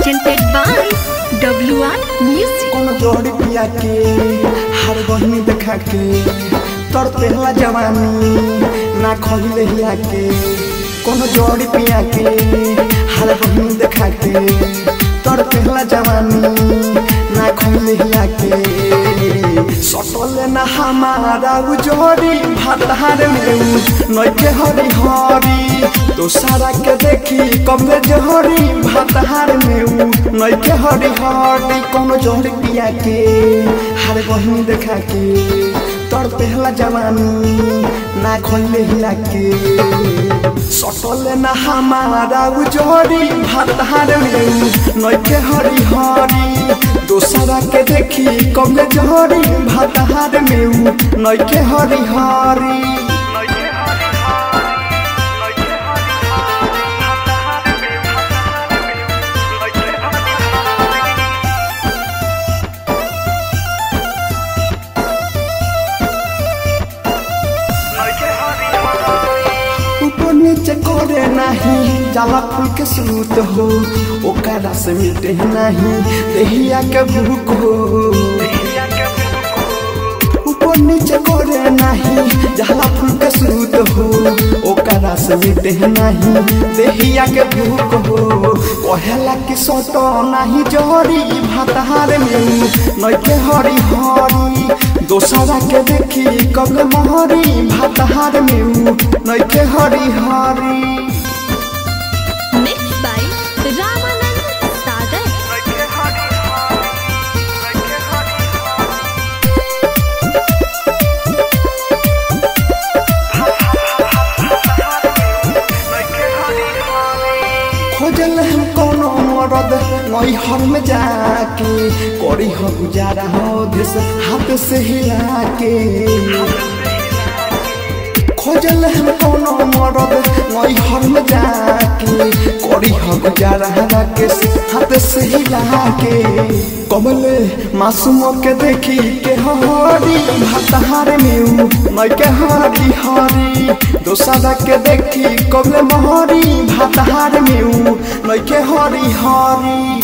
presented by WR Music. कोनो जोड़ी पिया के हर बहनी देखा के तोर पहला जवानी ना खोले हिया के कोनो जोड़ी पिया के हर बहनी देखा के तोर पहला जवानी ना खोले हिया के सटले ना हमारा उ जोड़ी भातार में उ नइखे हरी हरी तो सारा के देखी कबे जोड़ी भातार में उ नइखे हरी हरी कोनो जोड़ी पिया के हर बहनी देखा के तोर पहला जवानी ना खोले हिला के सटले ना हमारा उ जोड़ी भातार में उ नइखे हरी हरी दोसरा के देखी कबे जोड़ी भातार में उ नइखे हरी हरी ऊपर नीचे करे नहीं जाला फूल के सूत हो ओकरा से मिटे नहीं देहिया के भूख हो ऊपर नीचे करे नहीं जाला फूल के सूत हो ओकरा से मिटे नहीं देहिया के भूख हो कहेला कि सोतो नहीं जोरी भातार में नइखे हरी हरी दोसरा के देखी कब महरी भातार में उ नइखे हरी हरी Mixed by Ramanand Sagar. खोजल हम कोनो मरद नई हर में जाके करी हो गुजारा हो देश हाथ से हिला के खोजल हम कोनो मरद नई हर में जाके करी हो गुजारा राकेश हाथ से हिला के कमले मासूम के देखी के हरी भातार में उ नई के हरी हरी दोसरा के देखी कबले महरी भातार में उ नई के हरी हरी